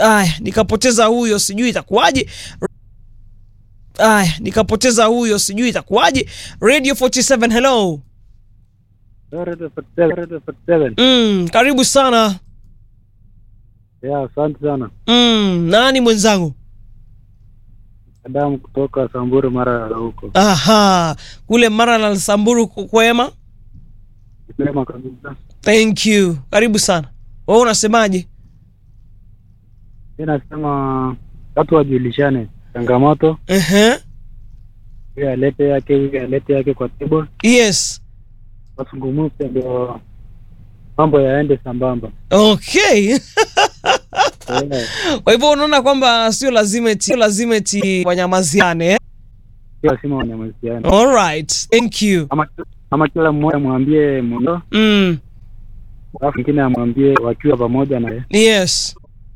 Aya, nikapoteza huyo, sijui itakuwaje. Aya, nikapoteza huyo, sijui itakuwaje. Radio 47, hello. Mm, karibu sana. Yeah, asante sana. Mm, nani mwenzangu? Adamu kutoka Samburu mara ya huko. Aha, kule Mara na Samburu kwema. Sema kabisa. Thank you. Karibu sana. Wewe unasemaje? Mimi nasema watu wajulishane changamoto, Ehe. huyu alete yake, huyu alete yake kwa table, Yes. wasungumuse ndio mambo yaende sambamba. Okay. Eh, Kwa hivyo unaona kwamba sio lazima eti sio lazima eti wanyamaziane. eh? Sio lazima wanyamaziane, All right. Thank you. ama ama kila mmoja amwambie mwendo, Mm. alafu mwingine amwambie wakiwa pamoja na Yes.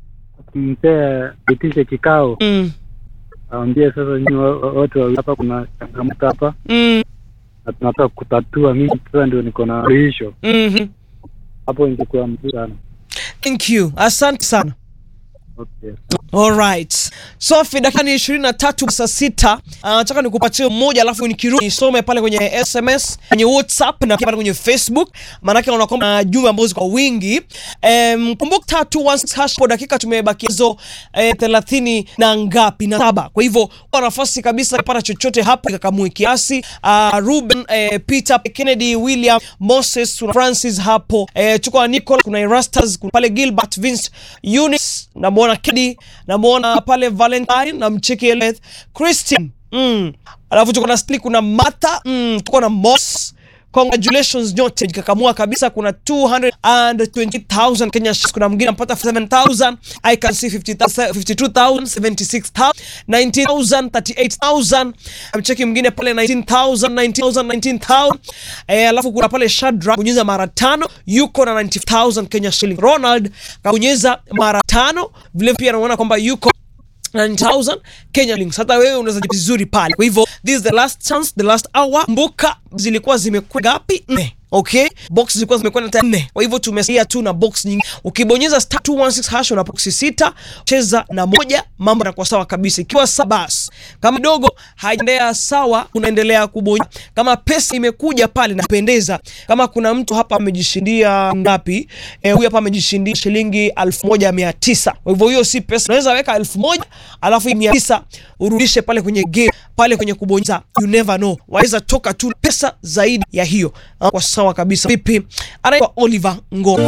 mzee itishe kikao, Mm. awambie sasa, nyinyi wo- wo- wote wawili hapa kuna changamoto hapa Mm. na tunataka kutatua. Mimi sasa ndio niko na suluhisho Mhm. hapo, ingekuwa mzuri sana. Thank you. Asante sana. Okay. Alright. Sofi, dakika ni ishirini na tatu saa sita. Ah, Nataka nikupatie mmoja alafu nikirudi nisome pale kwenye SMS, kwenye WhatsApp na pia pale kwenye Facebook. Maanake naona kwamba jumbe ambazo ziko kwa wingi. Um, kumbuka tatu one hash kwa dakika tumebaki hizo eh, thelathini na ngapi na saba. Kwa hivyo kwa nafasi kabisa kupata chochote hapo kakamue kiasi. Uh, Ruben eh, Peter Kennedy William Moses kuna Francis hapo eh, tuko na Nicola kuna Erastus kuna pale Gilbert Vince Eunice namwona Kedi namwona pale Valentine na mcheki Eleth Christine mm. alafu tuko na Stili kuna Martha mm. tuko na Moss congratulations nyote jikakamua kabisa kuna 220,000 Kenya shillings kuna mwingine ampata 7,000 I can see 50,000 52,000 76,000 19,000 38,000 amcheki mwingine pale 19,000 19,000 19,000 eh, alafu kuna pale Shadrack bonyeza mara tano yuko na 90,000 Kenya shilling Ronald kabonyeza mara tano vile pia anaona kwamba yuko 9000 Kenya shillings. Hata wewe unaweza jibu vizuri pale. Kwa hivyo this is the last chance, the last hour. Mbuka zilikuwa zimekuwa ngapi? Nne. Okay, box zilikuwa zimekwenda hata nne. Kwa hivyo tumesalia tu na box nyingi. Ukibonyeza star 216 hash una box sita, cheza na moja, mambo yanakuwa sawa kabisa. Ikiwa sabas kama dogo haijaendea sawa, unaendelea kubonyeza. Kama pesa imekuja pale napendeza. Kama kuna mtu hapa amejishindia ngapi? Eh, huyu hapa amejishindia shilingi 1900. Kwa hivyo hiyo si pesa. Unaweza weka 1000 alafu 900 urudishe pale kwenye game, pale kwenye kubonyeza. You never know. Waweza toka tu pesa zaidi ya hiyo. Ah, Kwa sawa kabisa. Vipi? Anaitwa Oliver Ngo.